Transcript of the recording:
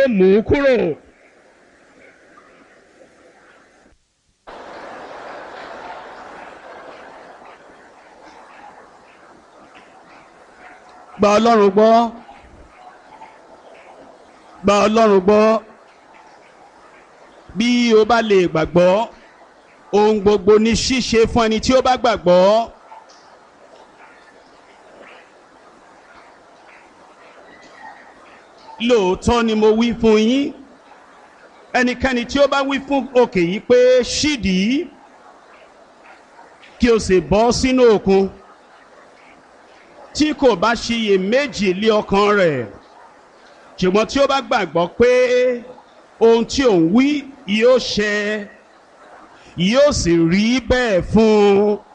mú kúrò. gba ọlọ́run gbọ́ gba ọlọ́run gbọ́ bí o bá lè gbàgbọ́ ohun gbogbo ní ṣíṣe fún ẹni tí ó bá gbàgbọ́. lóòótọ́ ni mo wí fún yín ẹnikẹ́ni tí ó bá wí fún òkè yìí pé ṣídìí kí o sì bọ́ sínú òkun tí kò bá ṣiyè méjì lé ọkàn rẹ̀ ṣùgbọ́n tí ó bá gbàgbọ́ pé ohun tí òun wí yóò ṣẹ yóò sì rí bẹ́ẹ̀ fún un